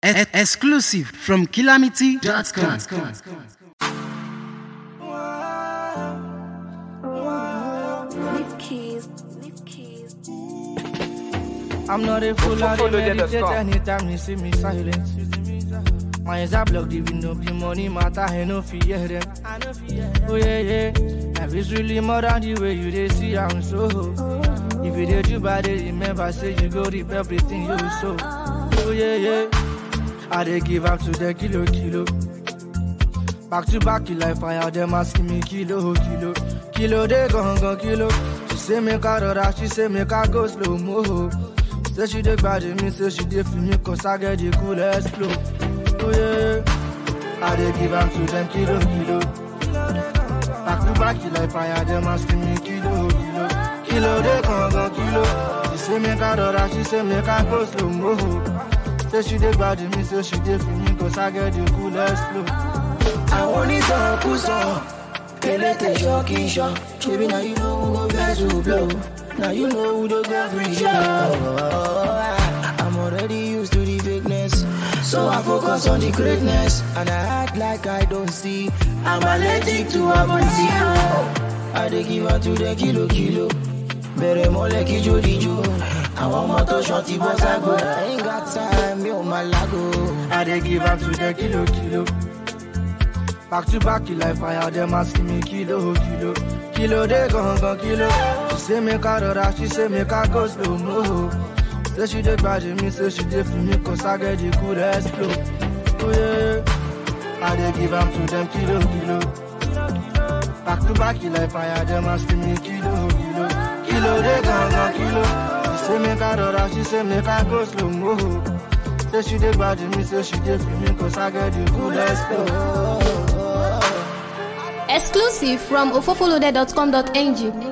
E- exclusive from calamity.com. Leave keys, leave keys. I'm not a fool, I Follow dey them, meditate let's go. anytime you see me silent. My eyes are blocked, even though the money matter, I no fear them. Oh yeah, yeah, life is really more than the way you they see I'm so. If you did you bad, they remember say you go reap everything you sow. Oh yeah, yeah, I they give up to the kilo, kilo. Back to back, you like fire, them asking me kilo, kilo. Kilo, they gon' go kilo. She say make I rora, she say make I go slow mo. Say she dey bad me, say she dey feel me, cause I get the coolest flow. Oh yeah, I dey give am to them kilo, kilo. Back to back, you like fire, them asking me kilo, kilo. Kilo, they gon' go kilo. She say make I rora, she say make I go slow mo. Say she dey bad me, say she dey feel me, cause I get the coolest flow. àwọn onítọ̀kùsọ elétè ṣọ́ọ̀kì ṣọ́ ṣebí na you know who go vex who blow na you know who dey go free show. I'm already used to the fakeness so I focus on the greatness and I act like I don't see I'm allergic to amonti. I dey give am to the kilo kilo bẹ̀rẹ̀ mọ́lẹ̀ kí jó díjó àwọn ọmọ tó ṣan ti bọ́ ságo I ain't got time mi ò máa lágo. I dey give am to the kilo kilo. Back to back, you like fire, them asking me kilo kilo. Kilo they gon' gon' kilo. She say make I rora, she say make I go slow mo. Say she dey bad me, say she dey feel me, cause I get the coolest flow. Oh yeah, I dey give am to them kilo kilo. Back to back, you like fire, them asking me kilo kilo. Kilo they gon' gon' kilo. She say make I rora, she say make I go slow mo. Say she dey bad me, say she dey feel me, cause I get the coolest flow. Exclusive from ofofoloaded.com.ng.